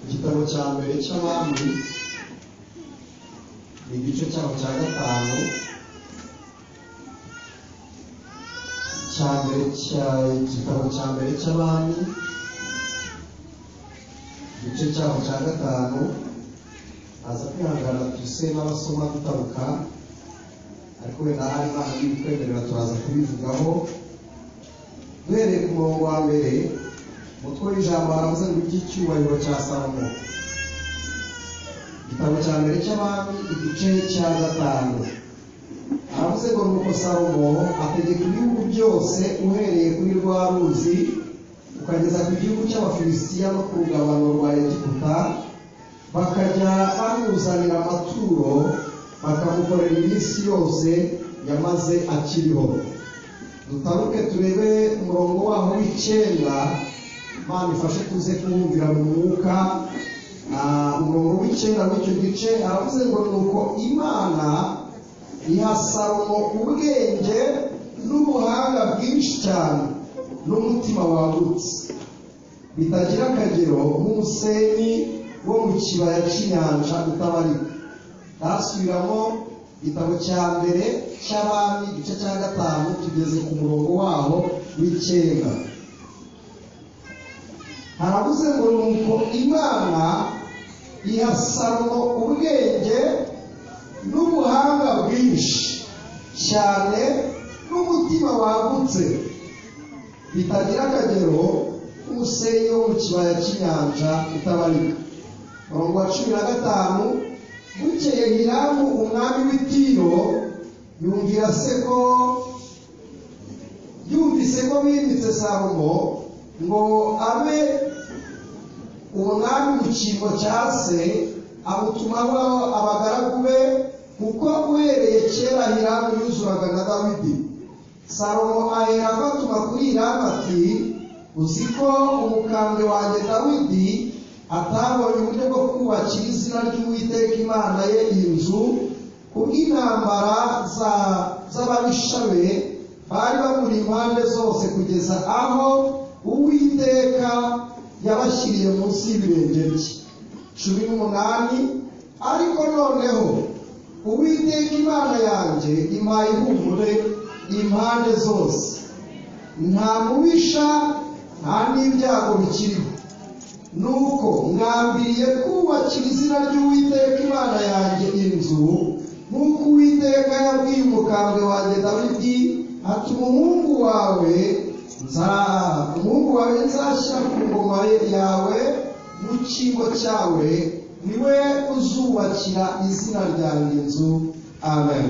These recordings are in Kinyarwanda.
igitabo cya mbere cy'abami ni igice cyaho cya gatanu cya mbere cya igitabo cya mbere cy'abami igice cyaho cya gatanu aza kwihangana twise n'abasoma dutaruka ariko wenda hari n'ahandi bitwemerera turaza kubivugaho duhereye ku murongo wa mbere umutwe w'ijambo haravuze ngo iby'icyubahiro cya salomo igitabo cya mbere cy'abami igice cya gatanu haravuze ngo nuko salomo ategeka ibihugu byose uhereye kuri rwa ruzi ukageza ku gihugu cy'abafilisitiya no ku rugabano rwa egiputa bakajya bamuzanira amaturo bakamukorera iminsi yose yamaze akiriho dutaruke turebe umurongo waho w'icyenda Imana ifashe tuze kuwumvira mu mwuka Ah, umurongo w'icyenda w'icyo gice aravuze ngo nuko imana iha salomo ubwenge n'ubuhanga bwinshi cyane n'umutima wagutse bitagira akagero nk'umusenyi wo mu kibaya cy'inyanja utabarika dasubiramo igitabo cya mbere cy'abami igice cya gatanu tugeze ku murongo waho w'icyenda haravuze ngo nuko imana iha salomo ubwenge n'ubuhanga bwinshi cyane n'umutima wagutse bitagira akagero nk'umusenyi wo mu kibaya cy'inyanja utabarika murongo wa cumi na gatanu bukeye hiramu umwami w'itiro yumvira se ko yumvise ko bimitse salomo ngo abe umwami mu cyimbo cya se amutumaho abagaragu be kuko uhereye kera hiramu yuzuraga na dawidi salomo ahera afatuma kuri hiramu ati uzi ko umukambwe wanjye dawidi atabonye uburyo bwo kubakira izina ry'uwiteka imana ye inzu kubw'intambara za z'ababisha be bari bamuri impande zose kugeza aho uwiteka yabashyiriye munsi y'ibirenge bye cumi n'umunani ariko noneho uwiteka imana yanjye impaye ihumure impande zose nta mubisha nta n'ibyago bikiriho nuko mwambiriye kubakira izina ry'uwiteka imana yanjye inzu nk'uko uwiteka yabwiye umukambwe wanjye dawidi ati umuhungu wawe nza- umuhungu wawe nzashyira ku ngoma ye- yawe mu cyimbo cyawe ni we uzubakira izina ryanjye inzu amen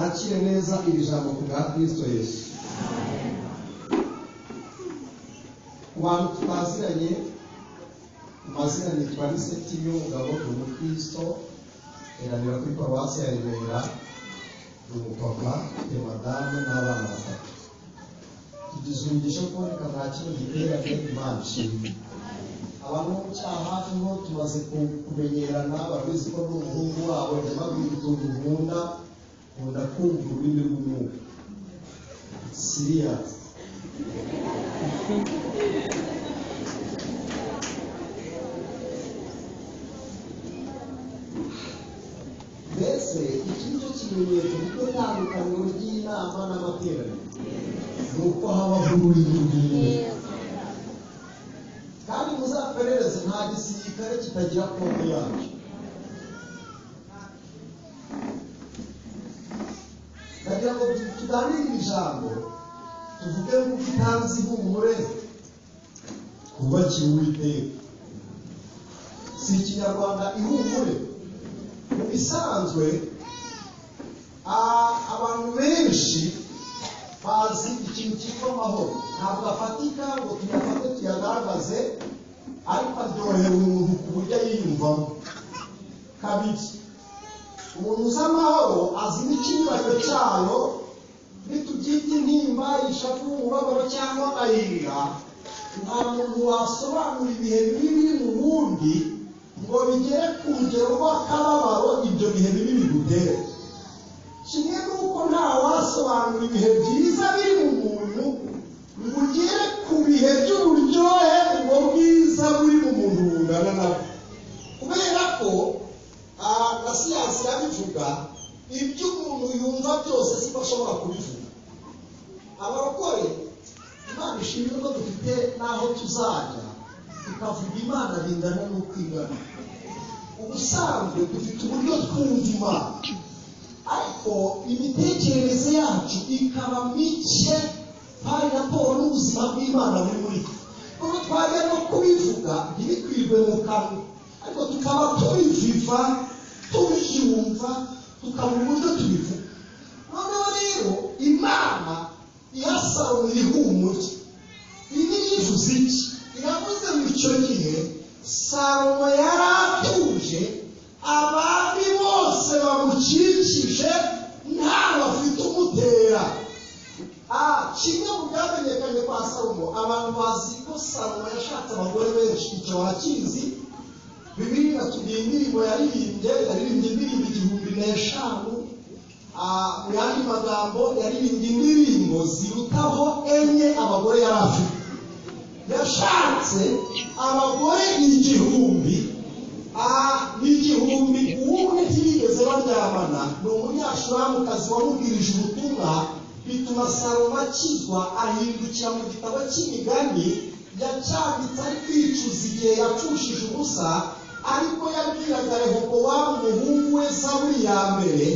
akire neza iri jambo ku bwa kristo yesu ku bantu tutaziranye mu mazina nitwa lisetiyo umugabo ni umukristo eranira kuri paruwasi ya remera ni umupapa ufite madamu n'abana batatu tugize umugisha wo kuboneka nta kintu giteranye imana ishimwe abantu bo mu cyaha nibo tumaze ku- kumenyerana babizi ko ari umuhungu wabo jya babwira utuntu nkunda nkunda kumva ururimi rw'umwuka siriya mbese iki ni cyo kimenyetso kuko itandukaniro ry'inama n'amateraniro ni uko habaho ururimi rw'umwuka kandi muzaperereze nta gisirikare kitagira konti yacyo ndagira ngo tu- tuganire ijambo tuvuge nk'uko itanzi ihumure twubakiye uwiteka si ikinyarwanda ihumure mu bisanzwe a- abantu benshi bazi ikintu cyitwa amahoro ntabwo afatika ngo tuyafate tuyagaragaze ariko aryohera umuntu ku buryo yiyumvamo kabiri umuntu uzi amahoro azi n'ikinyuranyyo cyayo nitubyita intimba ishavu umubabaro cyangwa amayira nta muntu wasobanura ibihe bibi biri mu wundi ngo bigere ku rugero rw'akababaro ibyo bihe bibi bigutere kimwe n'uko nta wasobanura ibihe byiza biri mu muntu ngo ugere ku bihe by'uburyohe ubwo bwiza buri mu muntu bungana nabwo kubera ko ah, na siyansi irabivuga ibyo umuntu yumva byose siko ashobora kubivuga abarokore imana ishimwe ko dufite n'aho tuzajya tukavuga imana bingana n'ukwigana ubusanzwe dufite uburyo twumva imana ariko imitekerereze yacu ikaba mike hari raporo n'ubuzima bw'imana buri muri twe nubwo twajya no kubivuga ntibikwirwe mu kanwa ariko tukaba tubiviva tubyumva tukabura uburyo tubivuga noneho rero imana iha salomo ihumure ibi yivuze iki iravuze ngo icyo gihe salomo yari atuje abami bose bamukikije ntawe afite umutera Ah, kimwe mu byamenyekanye kwa salomo abantu bazi ko salomo yashatse abagore benshi icyo barakizi bibiri natugiye indirimbo yaririmbye yaririmbye indirimbo igihumbi n'eshanu Ah, mu yandi magambo yaririmbye indirimbo zirutaho enye abagore yari afite yashatse abagore igihumbi ah, n'igihumbi uwumwe ntibigeze baryamana ni umunyashuramukazi wamubwirije ubutumwa bituma salomo akizwa ahindukira mu gitabo cy'imigani yacyanditse ari kwicuza igihe yapfushije ubusa ariko yabwiraga rehobowamu umuhungu we zaburi ya mbere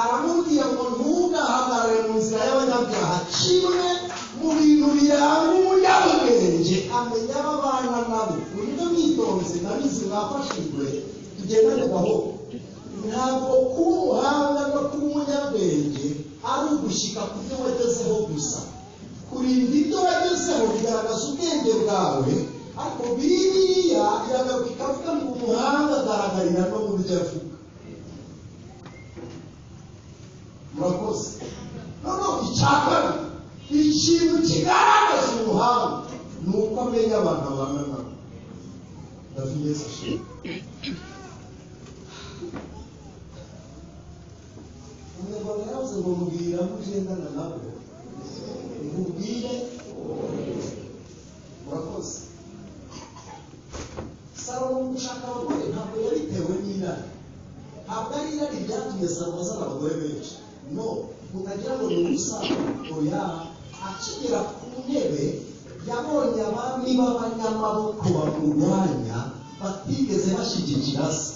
aramubwira ngo ntugahagarare mu nzira y'abanyabyaha kimwe mu bintu biranga umunyabwenge amenya ababana nabo uburyo mwitonze nabizi mwafashijwe tugendane gahoro ntabwo kuba umuhanga no kuba umunyabwenge ari ugushyika ku byo wagezeho gusa kurinda ibyo wagezeho bigaragaza ubwenge bwawe ariko biriya iragaruka ikavuga ngo umuhanga agaragarira no mu byo avuga murakoze noneho icyakabiri ikintu kigaragaza umuhanga ni uko amenya abantu abana nabo ndavuga yesu ashimwe umunyarwanda yaravuze ngo mubwira aho ugendana nabo mubwire murakoze salomo gushaka abagore ntabwo yabitewe n'irari ntabwo ari irari ryatumye salomo azana abagore benshi no mutagira ngo ni ubusanzwe oya akigera ku ntebe yabonye abami b'abanyamaboko bamurwanya batigeze bashyigikira se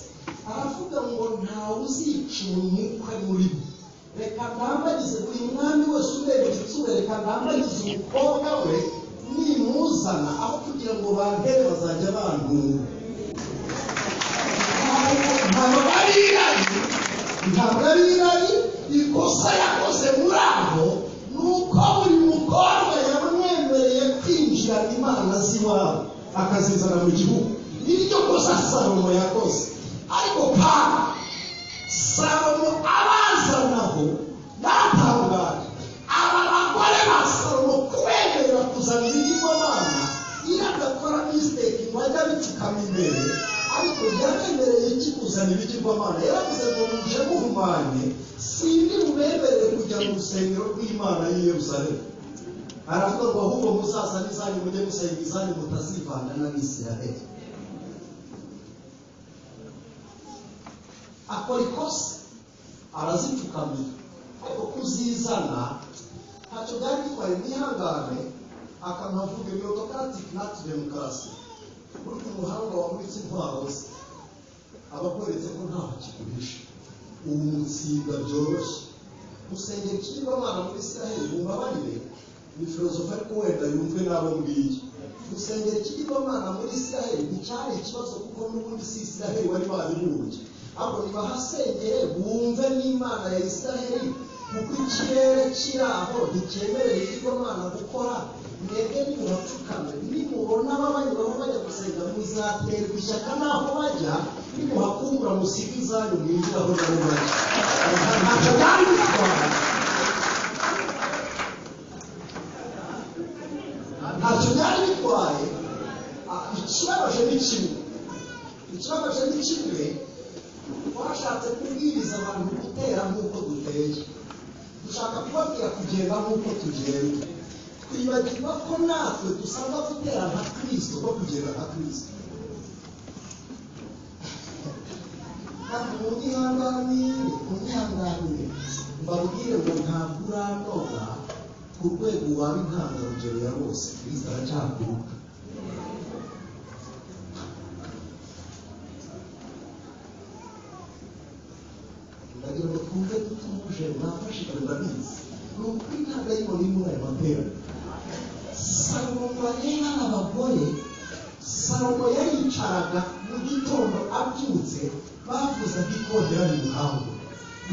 aravuga ngo ntawe uzica umuntu uko ari muri bo reka ndambagize buri mwami wese urebye itsura reka ndambagize umukobwa we nimuzana aho kugira ngo bantere bazajya bandura ntabwo ari irari ntabwo ari irari ikosa yakoze muri aho ni uko buri mukobwa yamwemereye kwinjira imana z'iwabo akazizana mu gihugu niryo kosa salomo yakoze ariko kandi salomo abazanaho batangara aba bagore ba salomo kubemerera kuzana ibigirwamana iradakora misiteki ngo ajya abicukama imbere ariko yabemereye iki kuzana ibigirwamana yaravuze ngo muje muhumanye sindi bubemerere kujya mu rusengero rw'imana y'i yerusalemu aravuga ngo ahubwo muzazane izanyu mujye gusenga izanyu mutazivanga n'abisiraheli akora ikosa arazipfukamira ariko kuzizana ntacyo byari bitwaye mwihangane akanavuga ni autocratic not demokarasi burya umuhanga wamuritse intwaro ze aba akweretse ko ntaho akigurisha ubu mutsinda byoroshye gusengera ikigirwamana muri israel mumbabarire ni filozofi ariko wenda yumve n'abo ngiyo gusengera ikigirwamana muri israel nticyari ikibazo kuko n'ubundi si israel wari wabibumbye ahubwo ntibahasengere bumve n'imana ya israheli kuko ikirere kiri aho ntikemerera ibigirwamana gukora mwebwe nimuhapfukame nimubona babanyuraho bajya gusenga muzaterwa ishyaka n'aho bajya nimuhakumbura musiga izanyu mwinjiraho nabo bajya ntacyo byari bitwaye ntacyo byari bitwaye Ah, ikibabaje ni kimwe ikibabaje ni kimwe twashatse kubwiriza abantu gutera nk'uko duteye dushaka kubabwira kugenda nk'uko tugenda twibagirwa ko natwe dusabwa gutera nka kirisito no kugenda nka kirisito kandi mu nyihanganire mu nyihanganire mbabwire ngo ntabwo uranoga ku rwego waba intangarugero ya bose kirisito aracyakuruka ndagira ngo twumve tutuje mwafashije murabizi ni ukuri ntabwo ari muri muri aya matera salomo areba abagore salomo yaricaraga mu gitondo abyutse bavuzaga ikondera mu muhango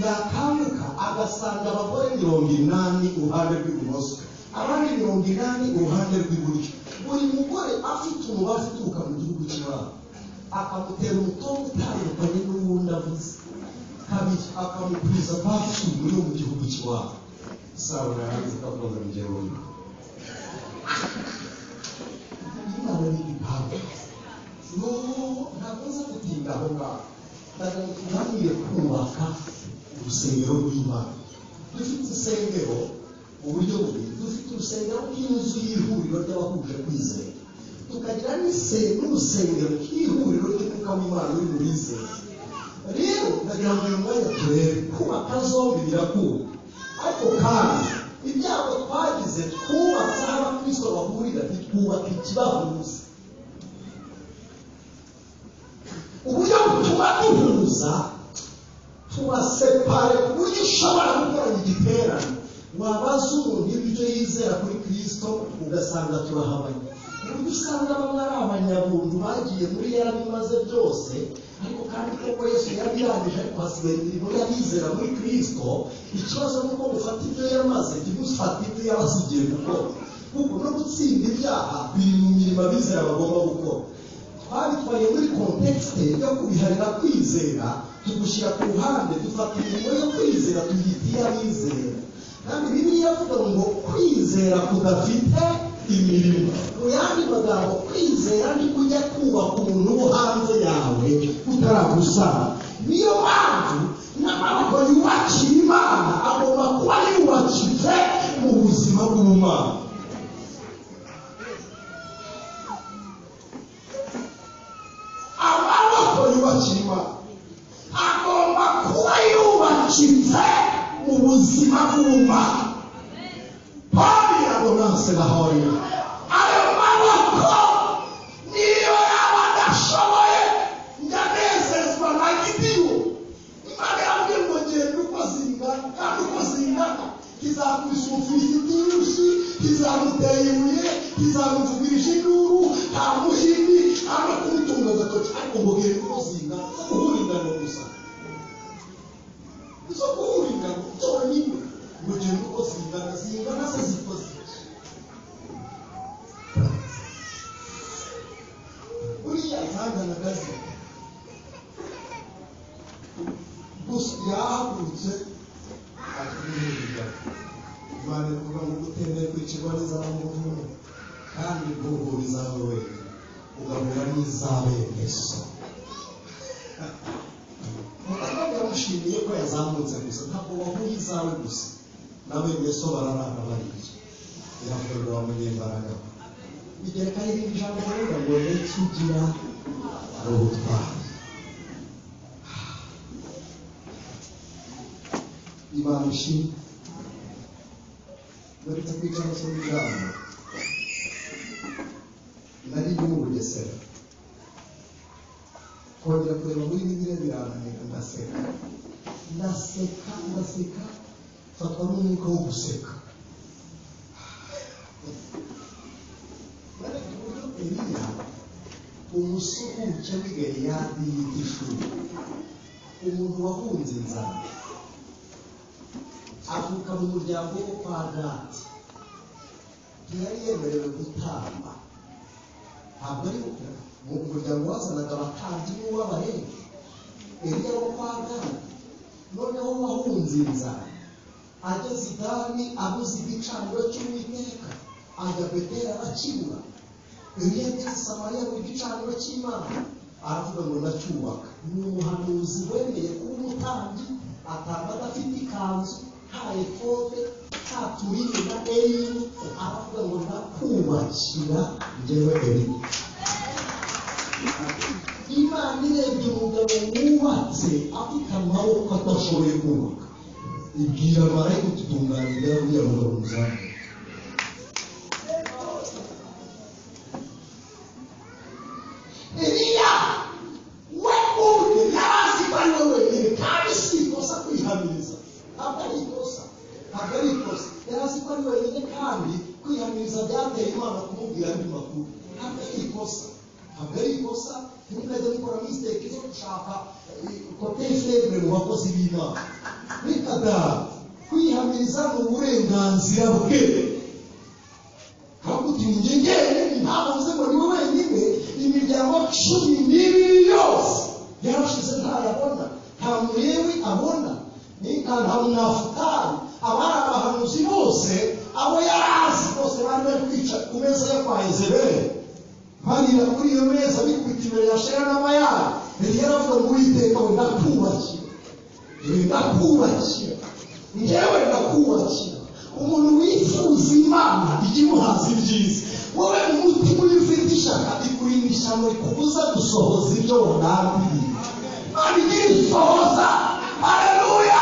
yakanguka agasanga abagore mirongo inani uruhande rw'ibumoso abandi mirongo inani uruhande rw'iburyo buri mugore afite umubare uturuka mu gihugu cy'iwabo akamutera umutongo utandukanye n'uwundi avuze kabiri akamukuriza bashyinguwe yo mu gihugu cy'iwabo sawulo yarangiza akavuga ngo njye wowe imana ni igipangu n'ubu ntabwo nza gutinda aho ngaho ndagira ngo tuganire kubaka urusengero rw'imana dufite insengero mu buryo bubiri dufite urusengero nk'inzu y'ihuriro ry'abahuje kwizera tukagira n'ise- n'urusengero nk'ihuriro ry'umwuka w'imana uri mu bizera rero ndagira ngo uyu mwanya turebe kubaka zombi birakunda ariko kandi ibyago twagize twubatse aho abakristo bahurira ntitwubaka ikibahuza uburyo butuma duhuza tubasepare ku buryo ushobora gukorana igiterane wabaza umuntu ibyo yizera kuri kristo ugasanga turahabanye ku buryo usanga bamwe ari abanyabuntu bagiye muri yarabimaze byose ariko kandi koko yesu yarabirangije ariko hasigaye imirimo y'abizera muri kristo ikibazo ni uko gufata ibyo yamaze ntigufate ibyo yabasigiye gukora kuko no gutsinda ibyaha biri mu mirimo abizera bagomba gukora twabitwaye muri kontekste yo kubiharira kwizera tugushyira ku ruhande dufata imirimo yo kwizera tuyita iy'abizera kandi bibiliya iravuga ngo kwizera kudafite imirimo mu yandi magambo kwizera ni kujya kubaka umuntu wo hanze yawe utaragusaba niyo mpamvu n'amaboko yubakira imana agomba kuba yubakitse mu buzima bw'umwana amaboko yubakira imana agomba kuba yubakitse mu buzima bw'umwana pawulo yabonanse bahoye ayo maboko niyo yaba adashoboye ndanezezwa na giti kizakubise umufilisiti nyinshi kizamutera ibuye kizamuvugirije induru nta muhini arakumutunga agatoki ariko ngo gere kumuzinga zo guhura ingano gusa zo guhura ingano zonyine ngo gere uko zingana zingana se zikoze buriya ntanganagazi gusa yahagurutse atwirira imana ivuga ngo utemeye kwicirwa n'izamuntu kandi guhura izawe wera ugahura n'izawe yesu mutaka biramushimiye ko yazamutse gusa ntabwo wahuye izawe gusa nawe yesu bararara bariye birakorwa bamunyembaraga bigera kandi irindi jambo kuvuga ngo nikigira ari ubutwari imana ishimwe baretse kwicara ku ijambo nari mu bugesera kongera kureba muri bibiliya birananira ndaseka ndaseka ndaseka fatwa n'umwuka wo guseka baretse uburyo eliya umusuhuke w'i galeyadi yita ishuri umuntu wahunze inzara avuka mu muryango wo kwa gati ntiyari yemerewe gutamba ntabwo ari mu muryango wazanaga abatambyi n'uw'abarenga eliya wo kwa gati noneho wahunze inzara ageze i dani abuze igicaniro cy'uwiteka ajya betera arakibura eliya ageze i samariya mu gicaniro cy'imana aravuga ngo ndacyubaka ni umuhanuzi wemeye kuba umutambyi atamba adafite ikanzu nta efode nta turinda eyini aravuga ngo ndakubakira ngewe eyini imana irebye umugabo wubatse afite amaboko adashoboye kubaka ibwira marayika ututunganyiriza uriya mugabo muzamu Eliya we ubwe yari azi ko ari we wenyine kandi si ikosa kwihamiriza ntabwo ari ikosa ntabwo ari ikosa yari azi ko ari wenyine kandi kwihamiriza byateye imana kumubwira andi makuru ntabwo ari ikosa ntabwo ari ikosa ntimukajya mukora misiteke zo gushaka kote fevure mu bakozi b'imana reka da kwihamiriza ni uburenganzira bwe ntabwo utinjye njyewe ntabwo mvuze ngo ni we wenyine imiryango cumi n'ibiri yose yarashize ntayabona nta murewi abona ni ntanafutari abari abahanuzi bose abo yari azi bose bari bari kwicara ku meza yo kwa ezeberi barira kuri iyo meza bikubita imbere ya shera n'amayara eliya aravuga ngo uwiteka we ndakubakira yewe ndakubakira ngewe ndakubakira umuntu wifuza imana ikimuhaza ibyiza wowe umutima uyu ufite ishaka ikurinda ishyano rikubuza gusohoza ibyo wanabiriye imana igira isohoza haleluya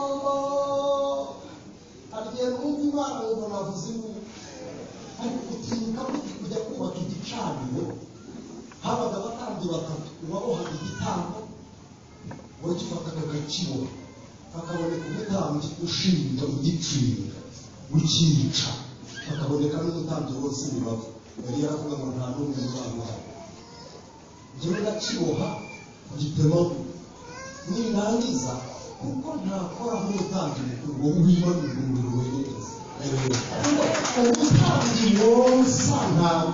Oh, agiye kumva imana ngo navuze imwe ariko utinyuka kujya kubaka igicaniro habaga abatambyi batatu uwabohaga igitambo wagifataga agakibura hakaboneka umutambyi ushinja ugicira ukica hakaboneka n'umutambyi wose bibavu yari yaravuga ngo nta n'umwe uzamuhara njyewe ndakiboha gitemagura ninangiza kuko ntakora nk'umutambyi mukuru wowe wimanura umubiri wenyineza umutambyi wonsa ntabwo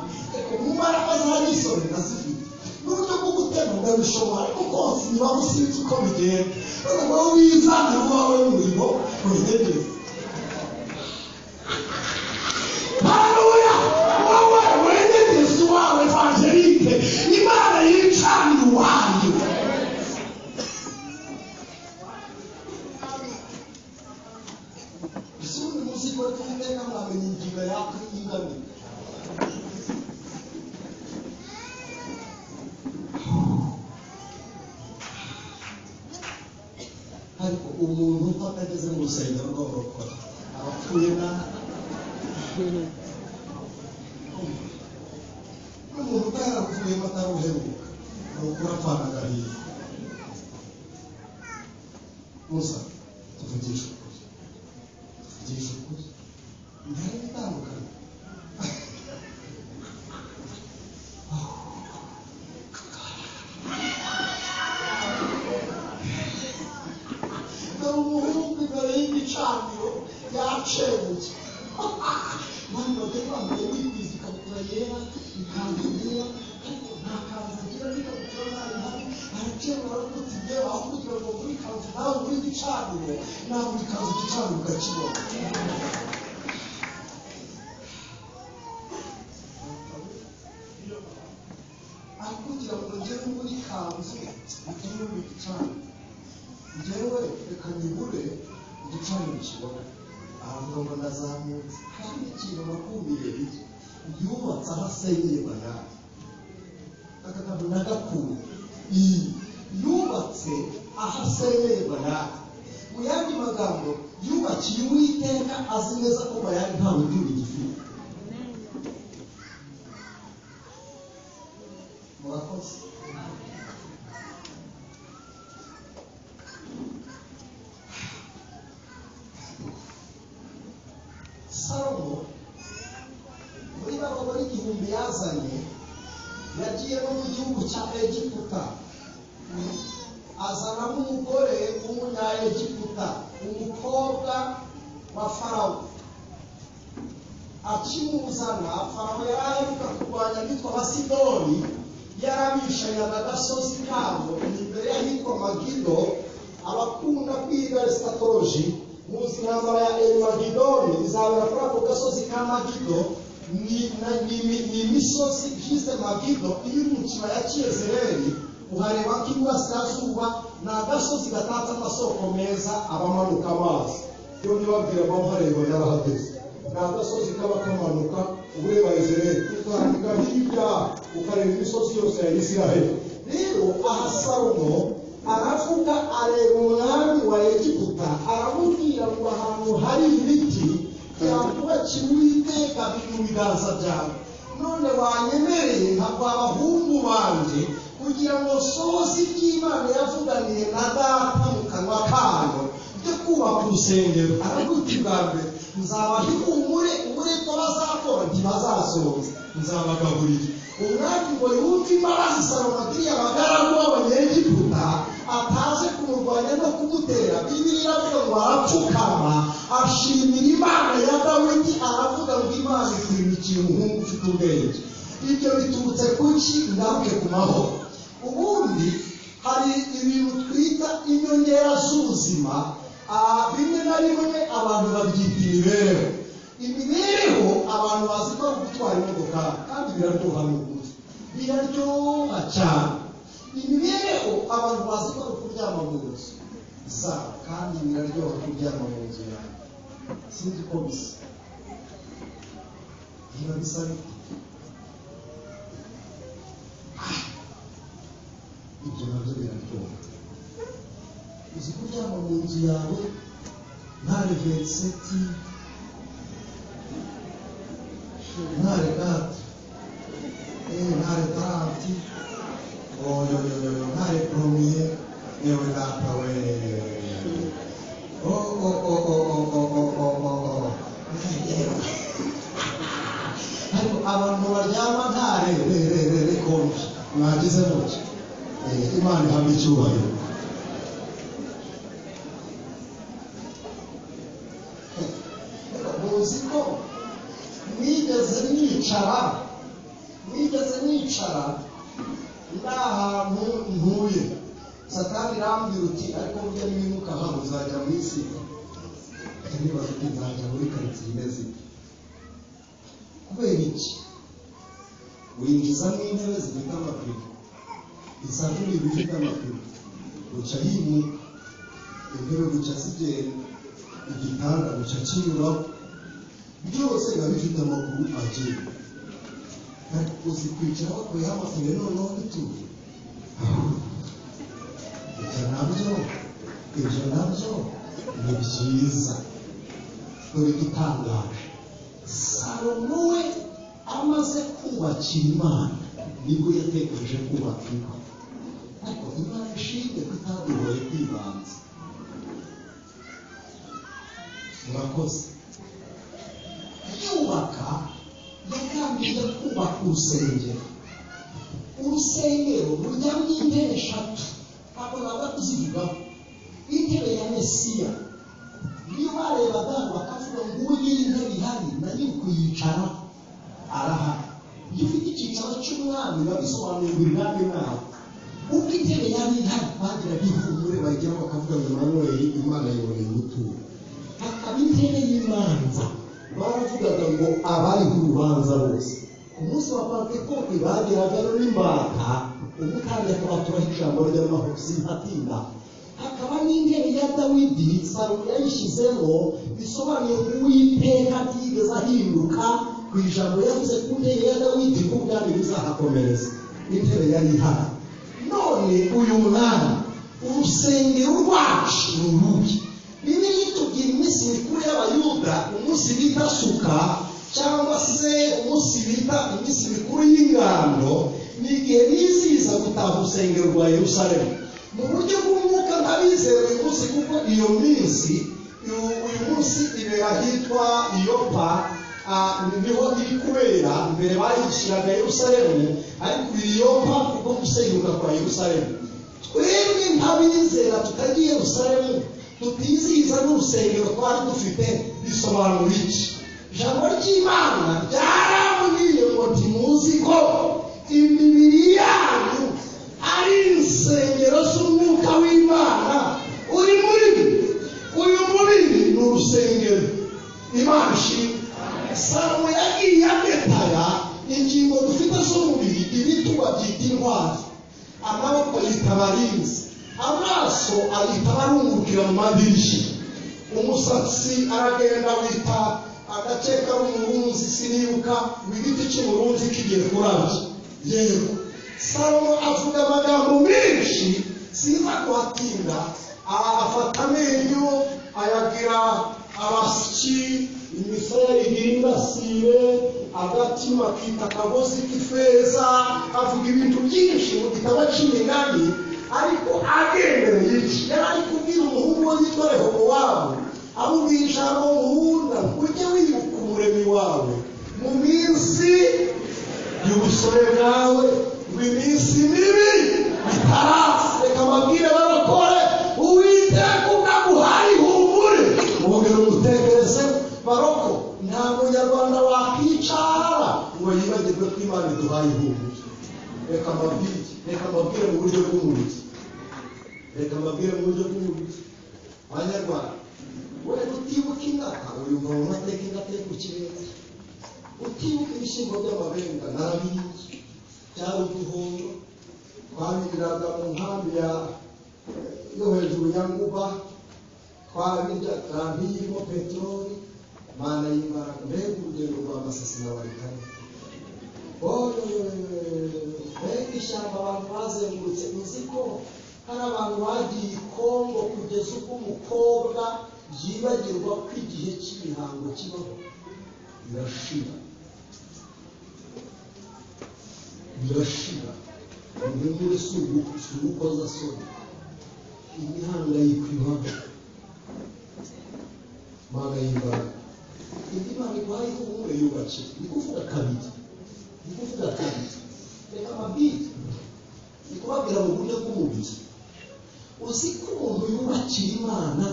umubaraga z'abisore ndazifite n'uburyo bwo gutegura bishobora ariko konsa ibibaho sinzi uko bigenda none wowe wizana wawe w'umurimo wenyineza haleluya wowe wenyegezi wawe evangelike imana yicani wayo isundi muziko tuiteka mwamenya ingingo yako y'ingane ariko umuntu utakageze mu rusengero rw'abarokora abapfuye nabi n'umuntu utaravuye mataruheruka ukora apfana agahinda musa tuvugisha ukuri tuvugisha ukuri ntari gutandukana dore umuhungu imbere y'igicaniro yacebuye mani bajya bambaye bitwiza ikabutura yera ikanzu yera ariko nta kanzu agira n'ikabutura nabi nabi aracebura arakutse ibyo aho kugira ngo muri kanzu nawe muri gicaniro nawe uri kanzu igicaniro ukakibona aho kugira ngo ngere muri kanzu bituma uri gicaniro njyewe reka nyibure igicaniro kibona ahantu ngo ndazamutse kandi ikintu nakumiye bike yubatse aho asenyeye bayani aka kantu nagakuye iyi yubatse aho asenyeye bayani mu yandi magambo yubakiye uwiteka azi neza ko bayani nta butunzi gifite murakoze salomo muri ba bagore igihumbi yazanye yagiye no mu gihugu cya egiputa azanamo umugore w'umunyayegiputa umukobwa wa farawo akimuzana farawo yari aheruka kurwanya abitwa abasidoni yari abishanya agasozi kabo imbere y'ahitwa magido abakunda kwiga resitatoji muzi intambara ya erimagidoni izabera kuri ako gasozi ka magido ni na- ni imi- ni imisozi igize magido iyo uri mu kibaya cy'iyezereri uhareba k'iburasirazuba ni agasozi gatatse amasoko meza abamanuka amazi iyo ntibabwira abamuhareba yarahageze ni agasozi kaba kamanuka ureba yezereri ukandika hirya ukareba imisozi yose ya isiraheli rero aha salomo aravuga areba umwami wa egiputa aramubwira ngo ahantu hari ibiti byakubakiwe uwiteka biri mu biganza byawe none wanyemereye nkagwa abahungu banjye kugira ngo sohoze iby'imana yavuganiye na data mu kanwa kayo byo kubaka urusengero aravuga bwa mbere nzabaha ihumure uburetwa bazakora ntibazasohoza nzabagaburira umwami ngo yumve imbabazi salomo agiriye abagaragu b'abanyegiputa ataje kumurwanya no kumutera bibiri iravuga ngo arapfukama ashimira imana ya dawidi aravuga ngo imana ikurira ikintu nk'uko ufite ubwenge ibyo biturutse kuki ngaruke ku mahoro ubundi hari ibintu twita inyongera z'ubuzima ah, bimwe na bimwe abantu babyita imibereho imibereho abantu bazi ko ari ugutwara imodoka kandi biraryoha ni ukuri biraryoha cyane imibereho abantu bazi ko ari ukuryama mu nzu zabo kandi biraryoha kuryama mu nzu yawe sinzi ko bisa biba bisa bite ibyo nabyo biraryoha uzi kuryama mu nzu yawe nta reveriseti nta regati yewe nta retarati oyoyoyo nta repromiye yewe data we Oh, oh, oh, oh, oh, oh, oh, oh, oh, oh. Yewe. ariko abantu baryama nta re- re- re- re- rekombe mwagize mutya Eh, imana ihabwa icyubahiro muzi ko nigeze nicara nigeze nicara nta hantu ntuye satani irambwira uti ariko burya niwimuka hano uzajya mu isi nibaza uti nzajya muri karitsiye imeze ite kubera iki winjiza n'intebe zifite amapine isanduriro ifite amapine guca yimuka intebe guca zigenda igitanda guca kinyuraho byose biba bifite amaguru agiye ariko uzi kwicara bakuyeho amapine noneho bituje ibyo nabyo ibyo nabyo ni byiza dore igitangaje salomo we amaze kubakira imana nibwo yatekereje kubaka ingo yakoze yubaka yagambiriye kubaka urusengero urusengero rujyamo intebe eshatu ntabwo naza kuzivugaho intebe ya mesiya niyo barebaga bakavuga ngo ubu ngiyi intebe ihari na nyiri kuyicara arahari iyo ufite icyicaro cy'umwami biba bisobanuye ngo ibwami nawe ubwo intebe yari ihari bagira bihumure bajyaho bakavuga ngo manweri imana yiboneye umutungo hakaba intebe y'imanza baravugaga ngo abariho urubanza bose ku munsi wa pentekote bageragayo n'imbata umutambyi akabaturaho ijambo ry'amahoro simpatinda hakaba n'intebe ya dawidi salomo yayishyizemo bisobanuye ngo uwiteka atigeze ahinduka ku ijambo yavuze ku ntebe ya dawidi ko ubwami buzahakomereza intebe yari ihari none uyu mwami urusengero rwacu ni urubi bibiri itubwira iminsi mikuru y'abayuda umunsi bita suka cyangwa se umunsi bita iminsi mikuru y'ingando ni igihe bizihiza gutaha urusengero rwa yerusalemu mu buryo bw'umwuka ntabizera uyu munsi kuko iyo minsi uyu uyu munsi ibera ahitwa iyopa ah, niho iri kubera mbere bayishyiraga yerusalemu ariko iyopa kuko gusenyuka kwa yerusalemu twebwe nk'abizera tutagiye yerusalemu tutizihiza n'urusengero twari dufite bisobanura iki ijambo ry'imana ryarambwiye ngo ntimuzi ko imibiri yanyu ari insengero z'umwuka w'imana uri muri mwe uyu mubiri ni urusengero imana ishimwe salomo yagiye ametara ingingo dufite z'umubiri ibituba byita intwari amaboko yita abarinzi amaso ahita arungukira mu madirishya umusatsi aragenda wita agace k'umurunzi sinibuka mu giti cy'umurunzi kigiye kurabya yego salomo avuga amagambo menshi siza kuhatinda a- afata amenyo ayagira abasyi imisaya ihindasire agatima akita akagozi k'ifeza avuga ibintu byinshi mu gitabo cy'imigani ariko agendereye iki yari ari kubwira umuhungu we witwa rehobowamu amubwira ijambo nkunda ujye wibuka umuremyi wawe mu minsi y'ubusore bwawe mu minsi mibi itaraza reka ababwire barokore uwiteka ukaguhaye ihumure mwongere umutekereze baroko nta munyarwanda wakwicara ngo yibagirwe ko imana iduhaye ihumure reka mbabwire reka mbabwire mu buryo bw'umubiri reka mbabwire mu buryo bw'umubiri banyarwanda wenda utibuka ingata uyumva mu mateka ingata yo ku kirere utibuka ibishyimbo by'amabenga narabihiye cyari uduhondo twabiriraga mu nkambi ya yo hejuru ya nguba twabirya turabiyemo peteroli mana y'imbaraga mbega urugendo rwa masasi na barikane mbega ishyamba abantu bazengurutse uzi ko hari abantu bagiye i kongo kugeza ubwo umukobwa yibagirwa ko igihe cy'imihango kibaho birashira birashira umwe muri si ugukozasoni imihangayiko ibaho mana y'imbaraga indi mana ibaye ihumure yubakira ni kuvuga kabiri ni kuvuga kabiri reka amabwire ni kubabwira mu buryo bw'umubiri uzi ko umuntu yubakira imana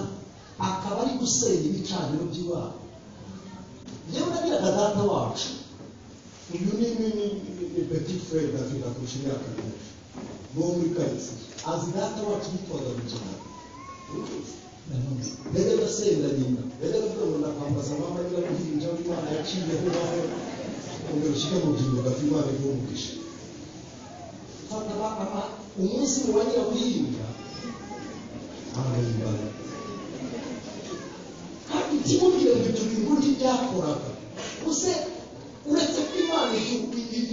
akaba ari gusenya ibicaniro by'imana yewe nagiraga data wacu uyu ni ni ni ni- ni petit frere dafite akurusha imyaka myinshi ni uwo muri karitsiye azi data wacu yitwaga rugina mbega ndasenda nyina mbega ndavuga ngo ndakwambaza mama niba guhinja w'imana yaciyeho nawe ngo ushyire mu byuma ugapfa imana iguhe umugisha bakaba umunsi mu banyira guhinga barahimbaza kandi ikimubwira ngo ibyo bintu ntibyakoraga use uretse ko imana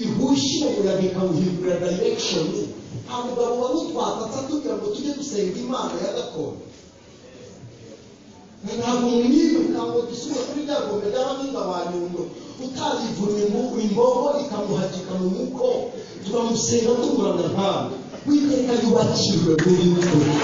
ihushye umuyaga ikawuhindura direction nta mugabo wari utwatatse atubwira ngo tujye gusenga imana ya gakondo ntabwo mwiruka ngo dusubire kuri rya gombe ry'abahinga ba nyundo utarivunye mu imbogo ikamuhagika mu muko turamusenga tumurana ntawe witeka yubakirwe muri mwe